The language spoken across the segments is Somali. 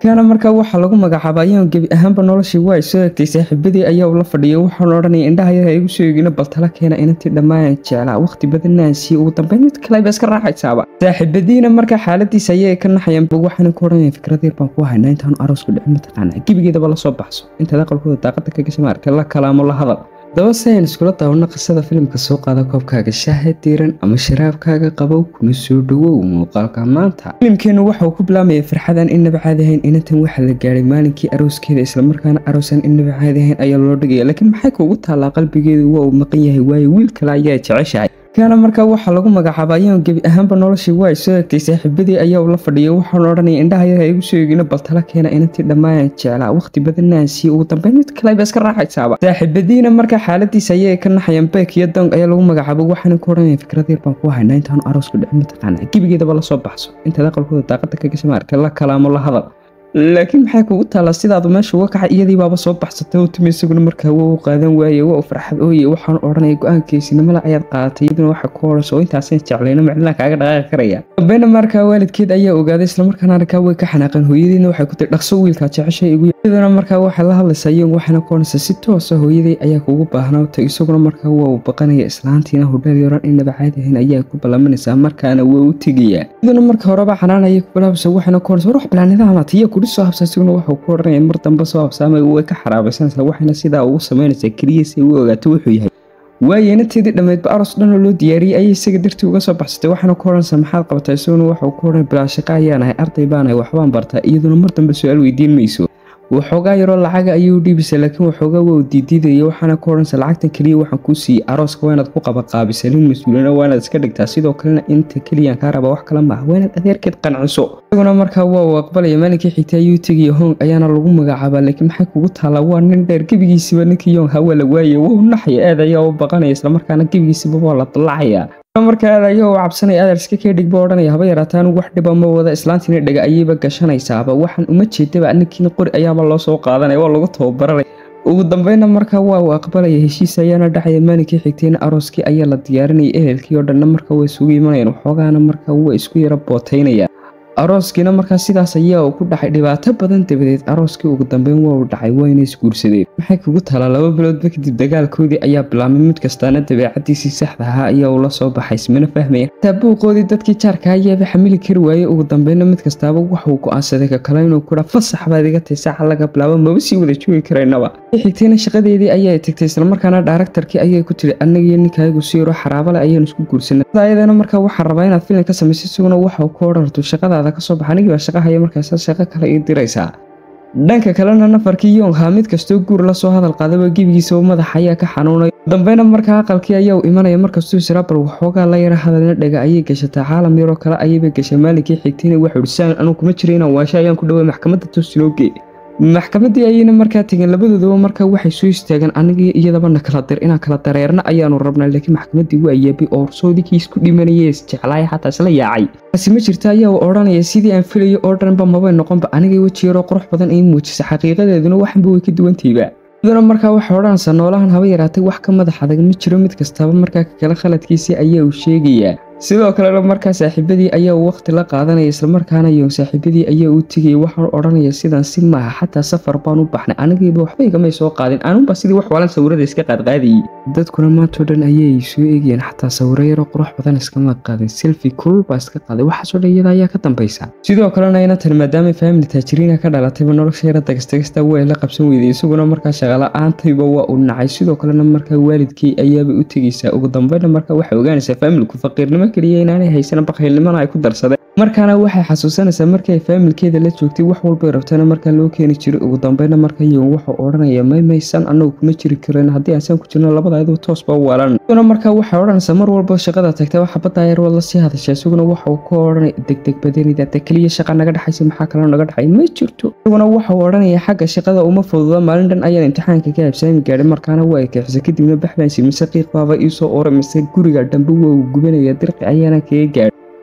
kaana markaa waxaa lagu magacaaba ayaan gebi ahaanba noloshii waa ay soo egtay saaxiibadii ayaa ula fadhiya waxaana odhanaya indhaha yar igu soo eegina bal tala keena inantii dhammaan jeclaa waqti badanaan sii ugu dambeyn mid kale ba iska raaxaysaaba saaxiibadiina markaa xaaladiisa ayay ka naxayaan bog waxaana ku odhanaya fikrad yar baan ku haynaa intaanu aroosku dhicin mataqaana gebigeedaba la soo baxso intaad aqalkooda daaqada ka gasha maarka la kalaamo la hadal daba si aynu iskula daawano qisada filimka soo qaada koobkaaga shaaha diiran ama sharaabkaaga qabow kuna soo dhowow muuqaalka maanta filimkeennu waxa uu ku bilaamaya farxadan innaba caadi ahayn inantan waxaa la gaadhay maalinkii arooskeeda islamarkaana aroosan innaba caadi ahayn ayaa loo dhigaya laakiin maxay kuugu taallaa qalbigeedu waa uu maqan yahay waayo wiil kale ayaa jeceshahay kaana markaa waxaa lagu magacaaba ayaan gebi ahaanba noloshii waa ay soo egtay saaxiibadii ayaa ula fadhiya waxaana odhanaya indhaha yar igu soo eegina bal tala keena inantii dhammaan jeclaa waqti badanaan sii ugu dambeyn mid kale ba iska raaxaysaaba saaxiibadiina markaa xaaladiisa ayay ka naxayaan beek iyo dong ayaa lagu magacaaba waxaana ku odhanaya fikrad yar baan ku haynaa intaanu aroosku dhicin mataqaana gebigeedaba la soo baxso intaad aqalkooda daaqada ka gasha maarka la kalaamo la hadal laakiin maxay kugu taallaa sidaadu meesha uga kacay iyadii baaba soo baxsatay oo timi isaguna markaa waa u qaadan waaye waa u farxad ooye waxaan odhanaya go-aankiisinimala ayaad qaadatay iyaduna waxa ku horayso oo intaasan jeclayno macdinaa kaaga dhaqaaqi karaya dambayna markaa waalidkeed ayaa ogaaday islamarkaana arkaa way ka xanaaqeen hooyadiina waxay ku tiri dhaqso wiilkaa jeceshay igu iyaduna markaa waxay la hadlaysaa iyagu waxayna ku odhanaysaa si toosa hooyadii ayaa kugu baahnawtay isaguna markaa waa uu baqanaya islaantiina hudheel yaran innaba caadi ahayn ayaa ku ballaminaysaa markaana waa u tegayaa iyaduna marka horeba xanaan ayay ku bilaabaysa waxayna ku odhanaysaa ruux bilaanidaama tiya kudhi soo habsa isiguna waxuu ku odhanaya mar dambe soo habsaamay way ka xaraabaysanaysaa waxayna sidaa ugu samaynaysaa keliya si ay u ogaato wuxuu yahay waaye inanteedii dhammeydba aros dhanoo loo diyaariyey ayay isaga dartii uga soo baxsatay waxaana ku odhanaysaa maxaad qabataa isaguna waxuu ku odhanaya bilaashaqa ayaanahay arday baanahay waxbaan bartaa iyaduna mar dambe su-aal weydiin mayso waxoogaa yaroo lacaga ayuu dhiibisa laakiin waxoogaa waa u diidiidaya waxaana ku odhanaysa lacagtan keliya waxaan kuu siiyey arooska waa inaad ku qabaqaabisa nin mas-uulina waa inaad iska dhigtaa sidoo kalena inta keliyaan kaa raba wax kale maaha waa inaad adeerkeed qanciso isaguna markaa waa uu aqbalaya maalinkii xigta ayuu tegaya hong ayaana lagu magacaabaa laakiin maxay kugu taallaa waa nin dheer gebigiisiba ninkii yong hawaa la waayay waa u naxaya aad ayaa u baqanaya islamarkaana gebigiisiba waa la dallacaya markaa aad ayaa u cabsanaya adeer iska kee dhigba odhanaya haba yaraataa anigu wax dhiba ma wada islaantiina dhega ayayba gashanaysaaba waxaan uma jeedaba ninkiina qori ayaaba loo soo qaadanaya waa lagu tababaranaya ugu dambeyna markaa waa uu aqbalaya heshiis ayaana dhacaya maalinkii xigtayna arooskii ayaa la diyaarinaya ehelkii oo dhanna markaa way isugu imanayaan waxoogaana markaa waa isku yara bootaynaya arooskiina markaa sidaas ayaa uu ku dhacay dhibaato badan dabadeed arooskii ugu dambeyn waa uu dhacay wayna isguursadeen maxay kugu talaa laba biloodba kadib dagaalkoodii ayaa bilaabmay mid kastaana dabeecadiisii saxda ahaa ayaa uu la soo baxay ismana fahmaya xitaa buuqoodii dadkii jaarka ayaaba xamili kari waayey ugu dambeynna mid kastaaba waxuu go-aansaday ka kale inuu kudha fasax baad iga tay saaca laga bilaabo maba sii wada joogi karaynaba xigtayna shaqadeedii ayaa tagtay islamarkaana dhaaraktarkii ayay ku tiri annagiyo ninkaagu si yaroo xaraabale ayaanu isku guursanay ayadana markaa waxaa rabaa inaad filim ka samaysa isaguna waxau ku odhanarto shaqadaada kasoo baxa anigii baa shaqahaya markaasa shaqo kale ii diraysaa dhanka kalena nafarkii yong haa mid kastoo guur la soo hadal qaadaba gebigiisaba madaxa ayaa ka xanuunay dambeyna markaa aqalkii ayaa u imanaya markastuu sirabal waxoogaa la yara hadalna dhega ayay gashataa caalam yaroo kale ayayba gashay maalinkii xigtayna waxau saan anuu kuma jira inaan waasho ayaan ku dhaway maxkamadda toostinooge maxkamaddii ayayna markaa tegeen labadoodaba markaa waxay soo istaageen anigii iyadaba na kala dir inaan kala dareerna ayaanu rabnaa laakiin maxkamaddii waa yaabay oo horsoodikii isku dhimanayay isjeclaaya xataa isla yaacay taasi ma jirta ayaa uu odhanaya sidii aan filayo oo dhanba mabay noqonba anigay weji yaroo qurux badan ii muujisa xaqiiqadeeduna waxanba way ka duwantayba iyaduna markaa waxay odhanaysaa noolahan haba yaraatay wax ka madax adag ma jiro mid kastaba markaa kakale khaladkiisii ayaa uu sheegayaa sidoo kalena markaa saaxiibadii ayaa uu waqti la qaadanaya islamarkaana yon saaxiibadii ayaa uu tegayay waxaan odhanaya sidan si maaha xataa safar baan u baxnay anigiiba waxba igamay soo qaadin anunba sidii wax waalan sawirada iska qaadqaadayay dadkuna maantao dhan ayay soo eegayeen xataa sawiro yaro qurux badan iskama qaadin selfi kulul baa iska qaaday waxaasoo dhan iyada ayaa ka dambaysa sidoo kalena inantan maadaama faamili taajiriina ka dhalatayba nolosha yara dagastagasta waa la qabsan weyday isaguna markaa shaqala-aantayba waa uu nacay sidoo kalena markaa waalidkii ayaabay u tegaysaa ugu dambeyna markaa waxay ogaanaysaa faamilku faqiirnimo keliya inaanay haysan bakhaylnimana ay ku darsadeen markaana waxay xasuusanaysaa markii ay faamilkeeda la joogtay wax walbay rabtana markaa loo keeni jiray ugu dambeyna marka yon wuxuu odhanaya may maysan annagu kuma jiri karin haddii aansan ku jirno labada ayadoo toos baa waalan isaguna markaa waxay odhanaysaa mar walba shaqada tagtay waxa baddaa yar waad la sii hadashaa isaguna waxau ku odhanay degdeg badanida de keliya shaqa naga dhexaysa maxaa kaloo naga dhexay ma jirto isaguna waxau odhanaya xagga shaqada uma fududa maalin dhan ayaan imtixaanka ka habsaami gaadhay markaana waa ekexisa kadibna baxbaansi mise qiiq baaba iisoo oray mise guriga dhambe waa uu gubanaya dirqi ayaana kaga gaadhay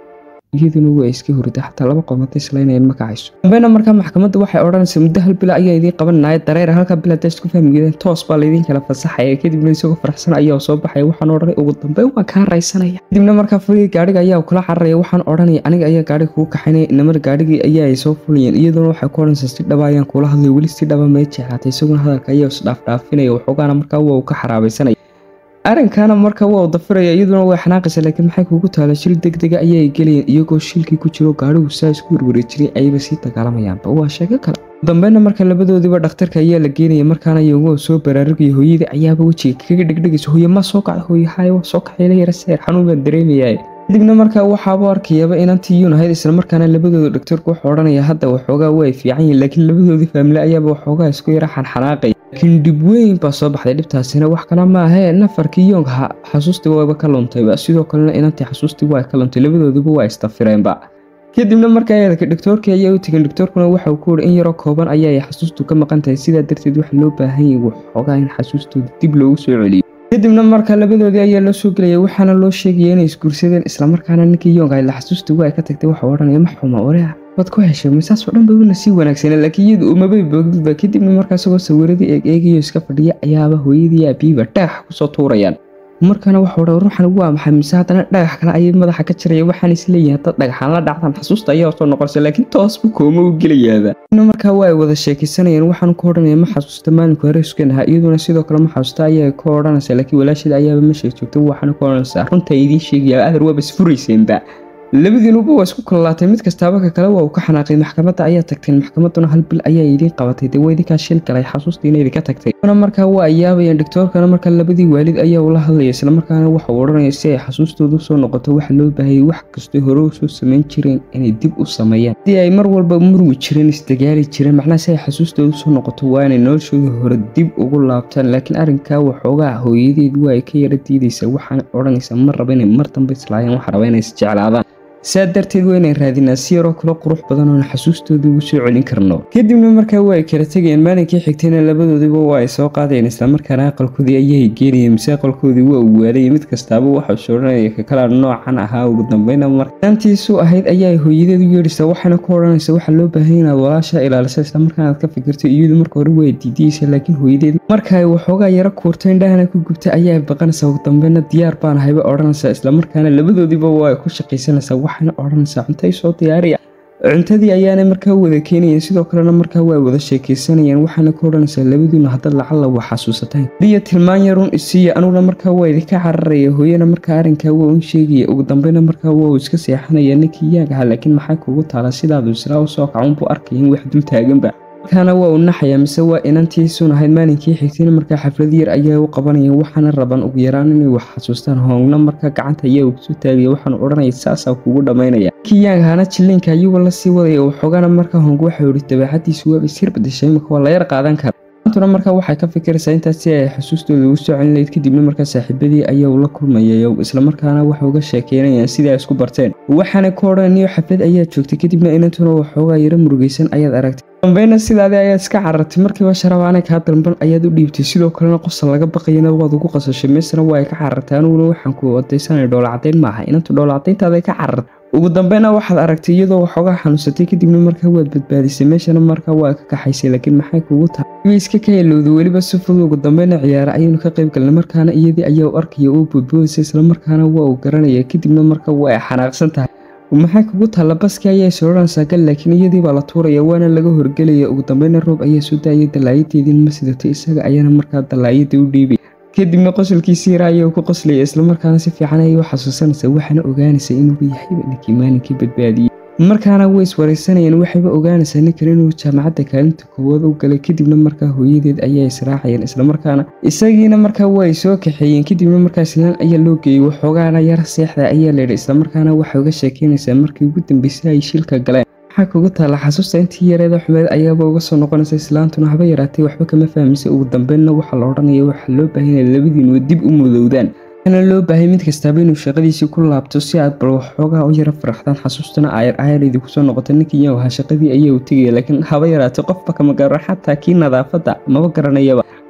iyaduna waa iska hurida xataa laba qoomata islaynayeen ma kacayso dambeyna markaa maxkamadda waxay odhanaysa muddo hal bila ayaa idiin qabanaya dareer halka bil haddaa isku fahmi geedeen toos baa laydin kala fasaxaya kadibna isagoo faraxsan ayaa soo baxaya waxaan odhanay ugu dambeyn waan kaa raysanaya kadibna markaa fuligii gaadhiga ayaa kula cararaya waxaan odhanaya aniga ayaa gaadhiga kugu kaxaynaya inamar gaadhigii ayaa ay soo fulayeen iyaduna waxay ku odhanaysaa si dhaba ayaan kula hadlay weli si dhaba may jeclaatay isaguna hadalka ayaa isdhaafdhaafinaya waxoogaana markaa waa uu ka xaraabaysanaya arrinkaana marka waa u dafiraya iyaduna way xanaaqaysa laakiin maxay kugu taala shil degdega ayay gelayeen iyagoo shilkii ku jiro gaadhigu saa isku werwari jiray ayba sii dagaalamayaanba waa sheego kale dambeyna marka labadoodiiba dhakhtarka ayaa la geenaya markaana iyagoo soo baraarugaya hooyadii ayaaba wejiga kaga dhegdhegaysa hooye ma soo kacda hooye haye waa soo kacayla yara seer xanuun baan dareemayaa kadibna markaa waxaaba arkayaba inantii yuun ahayd isla markaana labadooda dhaktarku wuxuu odhanaya hadda waxoogaa way fiican yihin laakiin labadoodii faamile ayaaba waxoogaa isku yara xanxanaaqaya laakiin dhib weyn baa soo baxday dhibtaasina wax kale ma ahee nafarkii yoonka xasuustii wayba ka luntayba sidoo kalena inantii xasuustii waa ka luntay labadoodiba waa istafireenba kadibna markaa eedaka dhaktoorkii ayaa u tegeen dhaktoorkuna waxa uu ku wuri in yaroo kooban ayaa xasuustu ka maqan tahay sidaa darteed waxa loo baahan yahay waxoogaa in xasuustooda dib loogu soo celiyo kadibna marka labadoodii ayaa loo soo gelaya waxaana loo sheegaya inay isguursadeen islamarkaana ninkii yoonka la xasuustii waa ka tagtay waxa odhanaya ma xuma orea waad ku heshay misaasoo dhan babuna sii wanaagsanaa laakiin iyadu umabay booginba kadibna markaa isagoo sawiradii eeg eegayo iska fadhiya ayaaba hooyadii aabiyiba dhagax kusoo tuurayaan markaana waxa odhan ruuxan waa maxay mise haddana dhagax kale ayay madaxa ka jaraya waxaan isleeyahay haddaad dhagaxaan la dhacdaan xasuusta ayaa soo noqonaysa laakiin toos buu kooma u gelayaaba markaa waa ay wada sheekaysanayeen waxaan ku odhanaya ma xasuusta maalinku hareeskan ahaa iyaduna sidoo kale ma xasuusta ayaa ka odhanaysa laakiin walaasheeda ayaaba ma sheeg joogta waxaana ku odhanaysaa runta idiin sheegaya adar waaba isfurayseenba labadiinuba waa isku kalalaatay mid kastaaba ka kale waa uu ka xanaaqay maxkamadda ayaa tagteen maxkamadduna hal bil ayaa idiin qabatay dee waa idinkaa shil galay xasuustiina idinka tagtay markaa waa ay yaabayeen dhaktoorkana markaa labadii waalid ayaa ula hadlaya islamarkaana waxa uu odhanaya si ay xasuustoodu soo noqoto waxa loo baahayay wax kastoo hore u soo samayn jireen inay dib u sameeyaan haddii ay mar walba murmi jireen isdagaali jireen macnaha si ay xasuustoodu soo noqoto waa inay noloshooda hore dib ugu laabtaan laakiin arrinkaa waxoogaa hooyadeed waa ay ka yara diidaysaa waxaana odhanaysaa ma raba inay mar dambe islaayaan waxa raba inay isjeclaadaan saa darteed waa inaan raadinaa si yaroo kale qurux badan oon xasuustooda ugu soo celin karno kadibna markaa waa ay kala tegayeen maalinkii xigtayna labadoodiba waa ay soo qaadayeen islamarkaana aqalkoodii ayay geenayeen mise aqalkoodii waa uu waalayay mid kastaaba waxau soodhanaya ka kala noocan ahaa ugu dambeyna markaantiisu ahayd ayaa hooyadeed u yeedhaysaa waxaana ku odhanaysa waxaa loo baahan inaad walaasha ilaalisa islamarkaanaad ka fikirto iyadu marka hore waa diidiyeysa laakiin hooyadeed marka ay waxoogaa yaro kuurto indhahana ku gubta ayay baqanaysaa ugu dambeyna diyaar baan ahayba odhanaysaa islamarkaana labadoodiiba waa ay ku shaqaysanaysaa waxaana odhanaysaa cuntay soo diyaariya cuntadii ayaana markaa wada keenayeen sidoo kalena markaa waa wada sheekaysanayeen waxaana ka odhanaysaa labadiinu haddaad lacalla waa xasuusataan liya tilmaan yarun isiiya anuguna markaa waa idinka cararaya hooyana markaa arrinkaa waa un sheegaya ugu dambeyna markaa waa uu iska seexanaya ninkii yaag ahaa laakiin maxay kugu taala sidaadu islaa u soo kacuunbuu arkaya in wax dul taaganba markaana waa uu naxaya mise waa inantiisuun ahayd maalinkii xigtayna markaa xaflad yar ayaa u qabanayeen waxaana raban ugu yaraan inay wax xasuustaan hoongna markaa gacanta ayaa ugu soo taagaya waxaanu odhanaya saasaa kugu dhammaynaya kii yaang ahaana jilliinka ayagoo la sii wadaya waxoogaana markaa hoong waxa ihi dabeecadiisu waaba sir badashay imika waa la yar qaadan kara maantuna markaa waxay ka fikiraysaa intaas si ay xasuustooda ugu soo celin lahayd kadibna markaa saaxiibadii ayaa ula kulmayay islamarkaana waxay uga sheekeynayaan sidai ay isku barteen waxaana ku odhananiyo xaflad ayaa joogtay kadibna inantuna waxoogaa yaro murugaysan ayaad aragtay dambeyna sidaadii ayaad iska carartay markiiba sharabaana kaa dalban ayaad u dhiibtay sidoo kalena qosol laga baqayana waad ugu qasashay meesna waa ay ka carartay aniguna waxaan ku odaysanay dhoolacadayn maaha inantu dhoolacadayntaada ka carartay ugu dambeyna waxaad aragtay iyadoo waxoogaa xanuunsatay kadibna markaa waad badbaadisay meeshana markaa waa ka kaxaysay laakiin maxay kugu tahay way iska ka helowday weliba si fudud ugu dambeyna ciyaara ayaynu ka qayb galnay markaana iyadii ayaa u arkaya oo boodboodaysa islamarkaana waa uu garanaya kadibna markaa waa ay xanaaqsan tahay maxay kugu taalla baskii ayaa soo odhanaysaa gal laakiin iyadii baa la tuuraya waana laga horgelaya ugu dambeyna roob ayaa soo daayay dallaayadeediin ma sidato isaga ayaana markaa dallaayada u dhiibay kadibna qosolkiisii yara ayaa ku qoslaya islamarkaana si fiican ayay u xasuusanaysaa waxaana ogaanaysaa inuuba yahayba ninkii maalinkii badbaadiyey markaana way iswaraysanayeen waxayba ogaanaysaa ninkan inuu jaamacadda kaalinta koowaad u galay kadibna markaa hooyadeed ayaa israacayeen islamarkaana isagiina markaa waa ay soo kaxeeyeen kadibna markaa islaan ayaa loo geeyey waxoogaana yar seexda ayaa layidhi islamarkaana waxay uga sheekeynaysaa markii ugu dambeysay ay shilka galeen waxaa kugu taalla xasuusta intii yareeda xumeed ayaaba uga soo noqonaysa islaantuna haba yaraatay waxba kama fahmisay ugu dambeynna waxaa la odhanaya waxaa loo baahanaya labadiinuwa dib u mudowdaan waxaana loo baahay mid kastaaba inuu shaqadiisii ku laabto si aad bal waxoogaa u yara faraxdaan xasuustana ayar ayar idinku soo noqota ninkii yow ahaa shaqadii ayaa u tegaya laakiin haba yaraatay qofba kama garan xataa kii nadaafadda maba garanayaba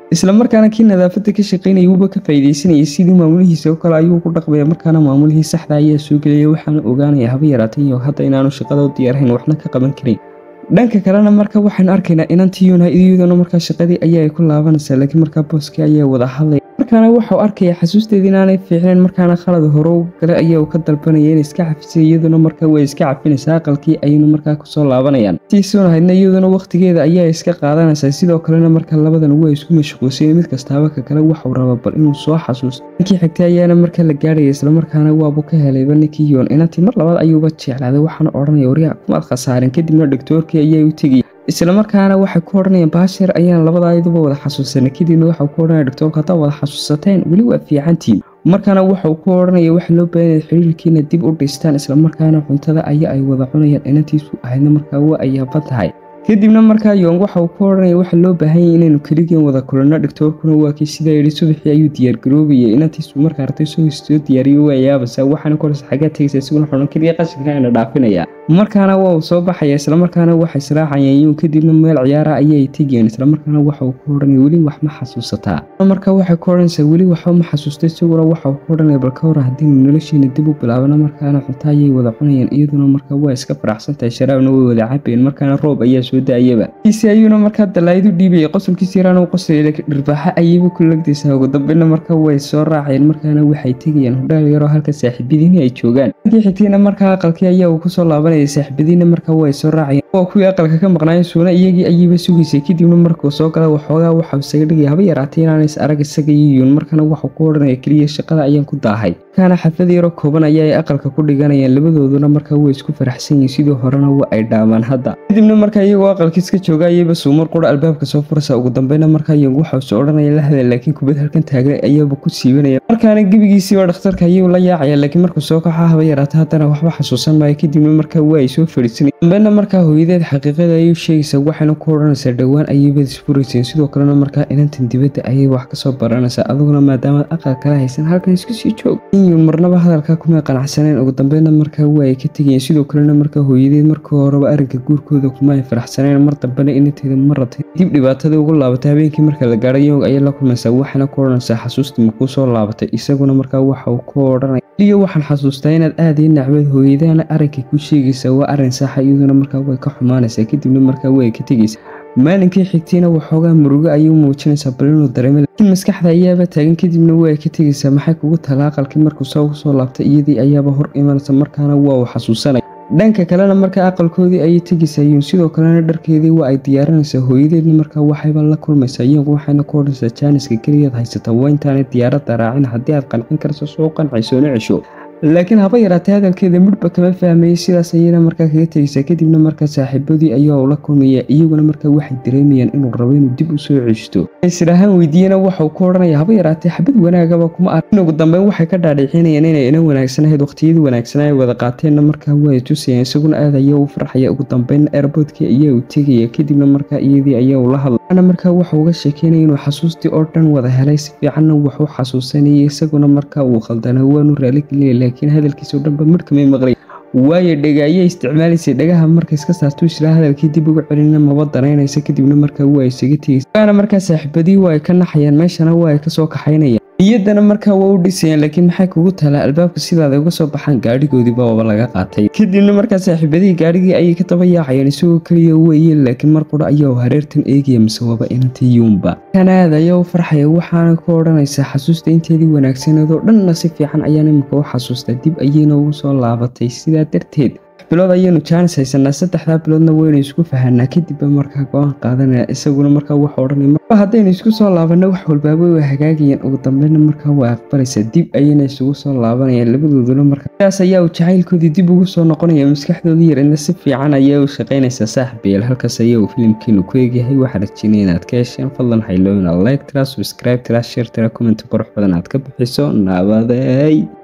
islamarkaana kii nadaafada ka shaqaynayay wuuba ka faa'iidaysanayay sidii maamulihiisa oo kale ayuu ku dhaqmaya markaana maamulihii saxda ayaa soo gelaya waxaana ogaanaya haba yaraatay iyo hadda inaanu shaqada u diyaarhayn waxna ka qaban karin dhanka kalena marka waxaynu arkaynaa inantii united iyaduna markaa shaqadii ayaa ay ku laabanaysaa laakiin markaa booskii ayaa wada hadlaya markaana waxau arkaya xasuusteedii inaanay fiicnayn markaana khalad hore u gale ayaa uu ka dalbanaya inay iska cafisay iyaduna markaa way iska cafinaysaa aqalkii ayaynu markaa kusoo laabanayaan tiisunahaydna iyaduna wakhtigeeda ayaa iska qaadanaysaa sidoo kalena marka labadan waa isku mashquulsay mid kastaaba ka kale waxau raba bal inuu soo xasuusto ninkii xigtay ayaana marka la gaarhaya islamarkaana waabu ka helayba ninkii yoon inantii mar labaad ayuuba jeclaaday waxaana odhanaya waryaa kumaad khasaarin kadibna dhogtoorkii ayaa u tegaya islamarkaana waxay ku odhanayaan baashir ayaan labadaayaduba wada xasuusanay kadibna waxau ku odhanaya dhogtoorka haddaa wada xasuusateen weli waa fiicantiin markaana waxau ku odhanaya waxa loo baahanya xiriirkiina dib u dhistaan islamarkaana cuntada ayaa ay wada cunayaan inantiisu ahaydna markaa waa ayaaba tahay kadibna markaa yoong waxa uu ku odhanaya waxa loo baahanyay inaynu keligeen wada kulanno dhigtoorkuna waa kii sidaa yidhi subaxii ayuu diyaargaroobayay inantiisu markaa artay soo soo diyaariyo waa yaabaysaa waxaana koras xaggaa tegaysa isiguna xudhan keliya qashinka ayna dhaafinaya markaana waa uu soo baxaya islamarkaana waxay israacayeen yuun kadibna meel ciyaara ayay tegayeen islamarkaana waxa uu ku odhanaya weli wax ma xasuusataa markaa waxay ku odhanaysaa weli waxba ma xasuusta isaguna waxa uu ku odhanaya bal ka hor haddiinu noloshiina dib u bilaabana markaana cunto ayay wada cunayeen iyaduna markaa waa iska faraxsantahay sharaabna way wada cabayeen markaana roob ayaa soo da-ayaba kiisi ayuuna markaa dalaayad u dhiibayay qosolkiisi yaraana u qoslaya laakiin dhirbaaxa ayayba ku lagdaysaa ugu dambeyna markaa way soo raacayeen markaana waxay tegayaan hodhaal yaroo halka saaxiibadiini ay joogaan markii xigtayna markaa aqalkii ayaa uu kusoo laabanaya saaxiibadiina markaa way soo raacayeen waa kuwii aqalka ka maqnaayeen suuna iyagii ayayba sugaysay kadibna markuu soo gala waxoogaa waxau isaga dhigaya haba yaraatay inaanays arag isaga iyo yuun markaana waxuu ku odhanaya keliya shaqada ayaan ku daahay markaana xaflad yaro kooban ayaa ay aqalka ku dhiganayaan labadooduna markaa way isku faraxsan yihiin sidii horena waa ay dhaamaan hadda kadibna markaa iyagoo aqalkii iska jooga ayayba suumar qura albaabka soo furaysa ugu dambeyna markaa yoong waxau soo odhanaya la hadal laakiin kubad halkan taagnay ayaaba ku siibanaya markaana gebigiisiiba dhakhtarka ayuu la yaacaya laakiin markuu soo kaxa haba yaraata haddana waxba xasuusan maayo kadibna markaa waa ay soo fadhiisanay dambeyna markaa hooyadeed xaqiiqada ayuu sheegaysaa waxayna ku odhanaysaa dhowaan ayayba isfurayseen sidoo kalena markaa inantan dibadda ayay wax kasoo baranaysaa adiguna maadaamaad aqal kala haysan halkan isku sii joog inyuun marnaba hadalkaa kumay qanacsaneen ugu dambeyna markaa waa ay ka tegayeen sidoo kalena markaa hooyadeed markii horeba arrinka guurkooda kuma ay faraxsaneen mar dambena inanteeda ma ratay dib dhibaatada ugu laabatay habeenkii marka la gaadhay yoog ayay la kulmaysaa waxayna ku odhanaysaa xasuustii makuu soo laabatay isaguna markaa waxa uu ku odhanaya iyo waxaan xasuustaa inaad aad ii nacbad hooyadaana arrinkay ku sheegaysaa waa arrin saxa iyaduna markaa way ka xumaanaysaa kadibna markaa way ka tegaysaa maalinkii xigtayna waxoogaa murugo ayuu muujinaysaa bal inuu dareemay laakiin maskaxda ayaaba taagan kadibna waa ka tegaysaa maxay kugu tala aqalkii markuu soo soo laabtay iyadii ayaaba hor imanaysa markaana waa uu xasuusanaya dhanka kalena markaa aqalkoodii ayay tegaysaa yuun sidoo kalena dharkeedii waa ay diyaarinaysaa hooyadeedna markaa waxayba la kulmaysaa iyagu waxayna ku odhanaysaa jaaniska keliyaad haysata waa intaanay diyaaradda raacin haddii aad qancin karso soo qancaysoona cesho laakiin haba yaraatay hadalkeeda midhba kama fahmayay sidaas ayayna markaa kaga tegaysaa kadibna markaa saaxiibadii ayaa ula kulmaya iyaguna markaa waxay dareemayaan inuu rabo inuu dib u soo ceshto israhaan weydiiyena waxau ku odhanaya haba yaraatay xabad wanaagaba kuma arkin ugu dambeyn waxay ka dhaadhicinayaan inay ina wanaagsanahayd waqtiyadii wanaagsanaa ay wada qaateenna markaa waa tusayaan isaguna aad ayaa u farxaya ugu dambeynna airboodkii ayaa u tegaya kadibna markaa iyadii ayaa ula hadlay markaa waxa uga sheekeynaya inuu xasuustii oo dhan wada helay si fiicanna waxu xasuusanayay isaguna markaa uu khaldana waanu raaligelinaya laakiin hadalkiisa oo dhanba midhkamay maqlay waayo dhega ayay isticmaalaysay dhagaha marka iska saartuu israa hadalkii dib uga celina maba danaynaysa kadibna markaa waa isaga tegaysa waana markaa saaxiibadii waa ay ka naxayaan meeshana waa ay kasoo kaxaynayaan niyaddana markaa waa u dhisayaan laakiin maxay kugu talaa albaabka sidaada uga soo baxaan gaadhigoodiiba waaba laga qaatay kadibna markaa saaxiibadii gaadhigii ayay ka daba yaacayeen isagoo keliya weeye laakiin mar qura ayaa hareertan eegaya mise waaba inantii yuunba kanaad ayaa u farxaya waxaana ku odhanaysaa xasuusta inteedii wanaagsaneed oo dhanna si fiican ayaan imika u xasuustaa dib ayayna ugu soo laabatay sidaa darteed bilood ayaynu jaanis haysanaa saddexdaa biloodna waynu isku fahanaa kadibba markaa go-aan qaadanaya isaguna markaa waxa odhanaya marba haddaynu isku soo laabanno wax walbaaba way hagaagayaan ugu dambeyna markaa waa aqbalaysaa dib ayayna isugu soo laabanayaan labadooduna markaa sidaas ayaa uu jacaylkoodii dib ugu soo noqonaya maskaxdoodii yareedna si fiican ayaa u shaqaynaysaa saaxibeel halkaas ayaa uu filimkeenu ku eegyahay waxaa rajinaya inaad ka hesheen fadlan haylooyina like tira subscribe tira share tira comment qurux badan aad ka bixiso naabaday